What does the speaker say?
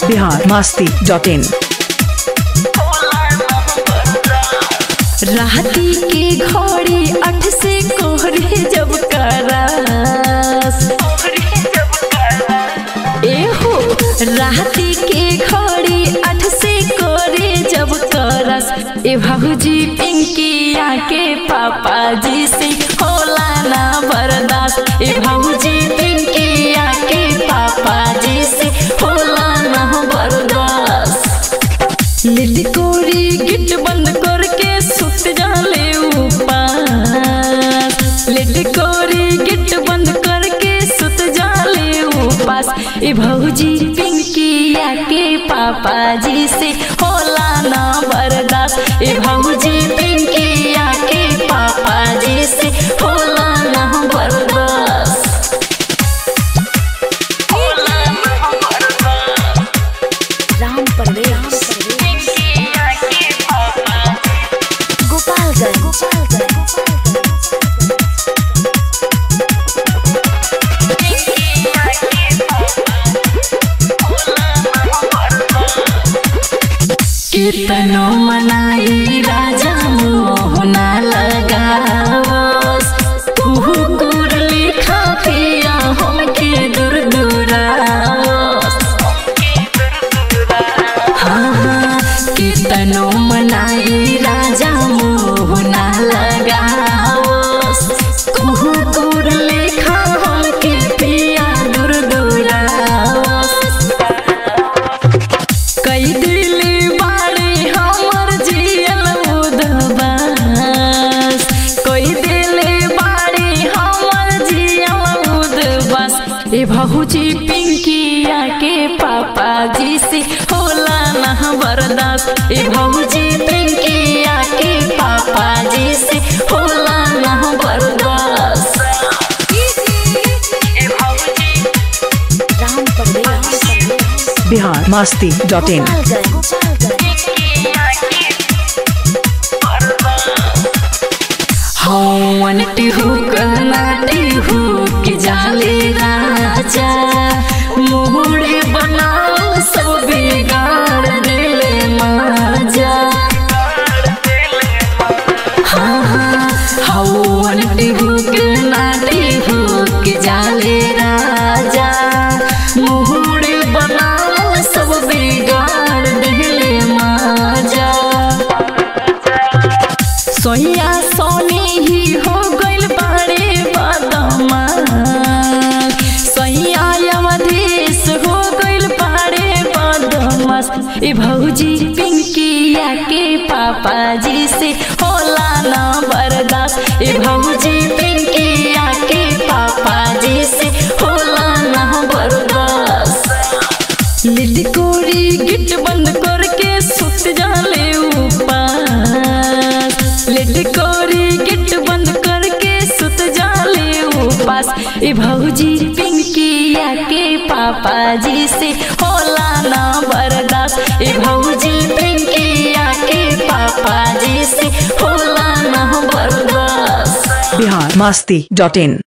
Bihar Masti dot इन राती के घोड़ी अठ से कोहरे जब करास एहो राती के घोड़ी अठ से कोरे जब करस ए भाऊजी पिंकिया के पापा जी से होला ना बर्दाश्त ए भाऊजी पिंकिया के पापा जी से होला ना बर्दाश्त लिटकोरी गिट बंद करके सुत जाले उपास लिटकोरी गिट बंद करके सुत जाले उपास ए भौजी पिंकिया के पापा जी से होला ना बर्दाश्त ए भौजी पिंकिया के पापा जी से होला ना बर्दाश्त होला ना बर्दाश्त राम परवेश गोपालगंज गोपालगंज कीर्तनो मनाई राजा मोहना लगावस कुहुकुर लिखा पिया हमके दूर दूरावस हाँ हाँ कीर्तनो मनाई राजा मोहना लगावस कुहुकुर लिखा हमके पिया दूर दूरावस कई दिल बाड़े हमर जियल उदबास कई दिल बाड़े हमर जियल उदबास ए भहुजी पिंकिया के पापा जी से होला ना बर्दाश्त ए भहुजी पिंकिया के पापा जी से होला ना बर्दाश्त ए भहुजी राम परवेश बिहार मस्ती डॉट इन गोपालगंज गोपालगंज हवन टिहू कहना टिहू के जाले राजा मोहरे बनाओ सब बिगाड़ देले माजा हाँ हाँ हवन टिहू कहना टिहू के जाले राजा मोहरे बनाओ सब बिगाड़ देले माजा सोया सोने ही हो गइल बाड़े बदमा सोया अवधेश हो गइल बाड़े बदमास ए भौजी पिंकिया के पापा जी से होला ना बर्दाश्त ए भौजी पिंकिया के पापा जी से होला ना बर्दाश्त लिटकोरी गिट बंद करके सुत जाले उपास लिटकोरी गिट बंद करके सुत जाले उपास ए भौजी पिंकिया के पापा जी से होला ना बर्दाश्त ए भौजी पिंकिया के पापा जी से होला ना बर्दाश्त बिहार मस्ती डॉट इन